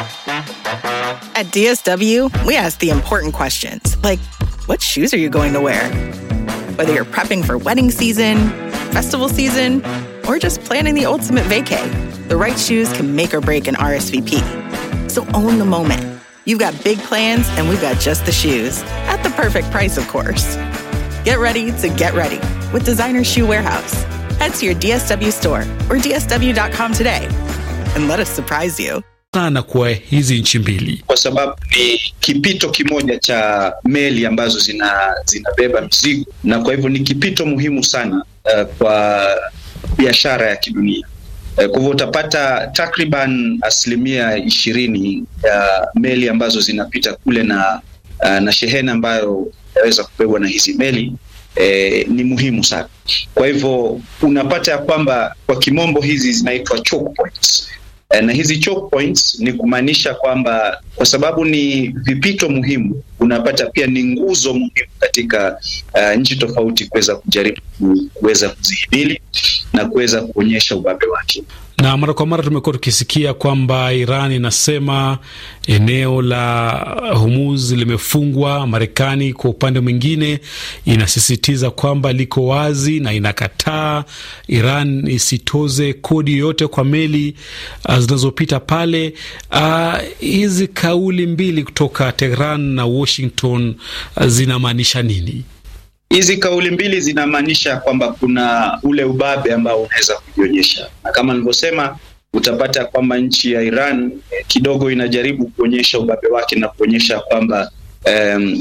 At DSW, we ask the important questions like what shoes are you going to wear? Whether you're prepping for wedding season, festival season, or just planning the ultimate vacay, the right shoes can make or break an RSVP. So own the moment. You've got big plans, and we've got just the shoes at the perfect price, of course. Get ready to get ready with Designer Shoe Warehouse. Head to your DSW store or DSW.com today and let us surprise you. sana kwa hizi nchi mbili kwa sababu ni kipito kimoja cha meli ambazo zina zinabeba mizigo na kwa hivyo ni kipito muhimu sana uh, kwa biashara ya kidunia. Uh, kwa hivyo utapata takriban asilimia ishirini ya meli ambazo zinapita kule na uh, na shehena ambayo inaweza kubebwa na hizi meli eh, ni muhimu sana. Kwa hivyo unapata ya kwamba kwa kimombo hizi zinaitwa choke points. Eh, na hizi choke points ni kumaanisha kwamba kwa sababu ni vipito muhimu, unapata pia ni nguzo muhimu katika uh, nchi tofauti kuweza kujaribu ku- kuweza kuzihimili na kuweza kuonyesha ubabe wake. na mara kwa mara tumekuwa tukisikia kwamba Iran inasema eneo la Hormuz limefungwa. Marekani kwa upande mwingine inasisitiza kwamba liko wazi na inakataa Iran isitoze kodi yoyote kwa meli uh, zinazopita pale. Uh, hizi kauli mbili kutoka Tehran na Washington uh, zinamaanisha nini? Hizi kauli mbili zinamaanisha kwamba kuna ule ubabe ambao unaweza kujionyesha, na kama nilivyosema, utapata kwamba nchi ya Iran eh, kidogo inajaribu kuonyesha ubabe wake na kuonyesha kwamba um,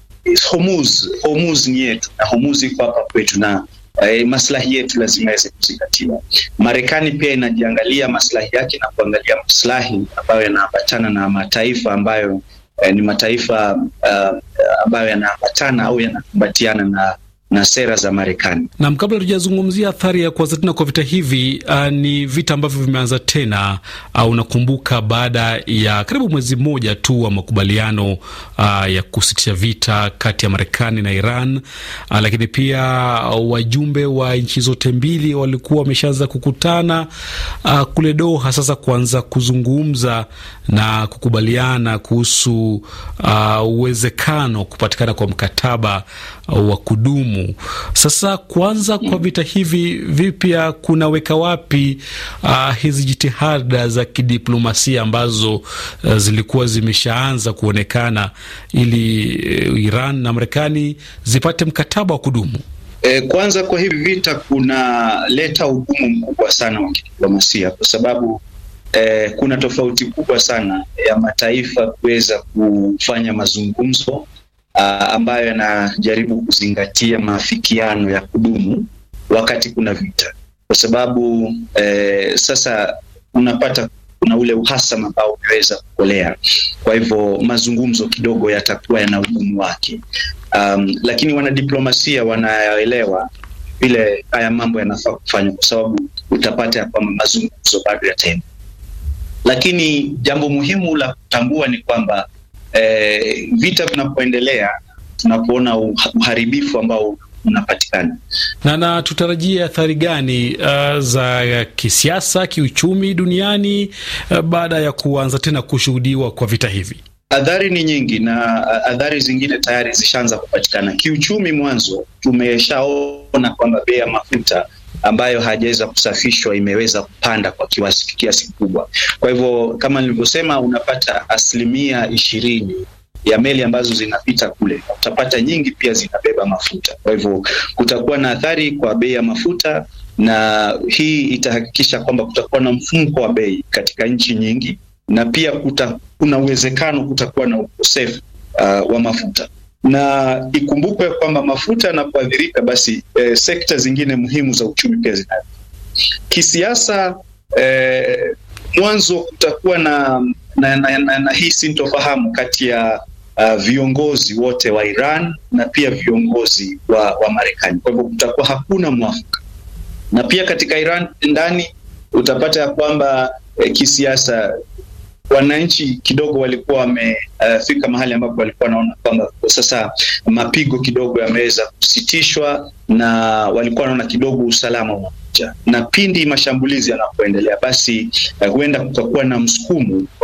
Hormuz, Hormuz ni yetu na Hormuz iko hapa kwetu na eh, maslahi yetu lazima yaweze kuzingatiwa. Marekani pia inajiangalia maslahi yake na kuangalia maslahi ambayo yanaambatana na mataifa ambayo eh, ni mataifa uh, ambayo yanaambatana au yanakumbatiana na na sera za Marekani. Nam, kabla tujazungumzia athari ya kuanza tena kwa vita hivi, uh, ni vita ambavyo vimeanza tena. Uh, unakumbuka baada ya karibu mwezi mmoja tu wa makubaliano uh, ya kusitisha vita kati ya Marekani na Iran uh, lakini pia uh, wajumbe wa nchi zote mbili walikuwa wameshaanza kukutana uh, kule Doha sasa kuanza kuzungumza na kukubaliana kuhusu uh, uwezekano wa kupatikana kwa mkataba uh, wa kudumu. Sasa kuanza kwa vita hivi vipya kunaweka wapi uh, hizi jitihada za kidiplomasia ambazo uh, zilikuwa zimeshaanza kuonekana ili uh, Iran na Marekani zipate mkataba wa kudumu? E, kwanza kwa hivi vita kunaleta ugumu mkubwa sana wa kidiplomasia kwa sababu e, kuna tofauti kubwa sana ya mataifa kuweza kufanya mazungumzo a, ambayo yanajaribu kuzingatia maafikiano ya kudumu wakati kuna vita, kwa sababu e, sasa unapata kuna ule uhasama ambao umeweza kukolea. Kwa hivyo mazungumzo kidogo yatakuwa yana ugumu wake. Um, lakini wanadiplomasia wanaelewa vile haya mambo yanafaa kufanywa, kwa sababu utapata ya kwamba mazungumzo bado yataendelea. Lakini jambo muhimu la kutambua ni kwamba eh, vita vinapoendelea, tunapoona uharibifu ambao unapatikana na na tutarajie athari gani uh, za kisiasa, kiuchumi duniani uh, baada ya kuanza tena kushuhudiwa kwa vita hivi? Adhari ni nyingi na adhari zingine tayari zishaanza kupatikana. Kiuchumi, mwanzo tumeshaona kwamba bei ya mafuta ambayo hajaweza kusafishwa imeweza kupanda kwa kiasi kiasi kikubwa. Kwa hivyo kama nilivyosema, unapata asilimia ishirini ya meli ambazo zinapita kule, utapata nyingi pia zinabeba mafuta. Kwa hivyo kutakuwa na athari kwa bei ya mafuta, na hii itahakikisha kwamba kutakuwa na mfumko wa bei katika nchi nyingi na pia kuta, kuna uwezekano kutakuwa na ukosefu uh, wa mafuta na ikumbukwe kwamba mafuta yanapoathirika basi eh, sekta zingine muhimu za uchumi pia zina kisiasa. Eh, mwanzo kutakuwa na, na, na, na, na hii sintofahamu kati ya uh, viongozi wote wa Iran na pia viongozi wa, wa Marekani. Kwa hivyo kutakuwa hakuna mwafaka, na pia katika Iran ndani utapata ya kwamba eh, kisiasa wananchi kidogo walikuwa wamefika uh, mahali ambapo walikuwa wanaona kwamba sasa mapigo kidogo yameweza kusitishwa, na walikuwa wanaona kidogo usalama unakuja, na pindi mashambulizi yanapoendelea, basi uh, huenda kutakuwa na msukumo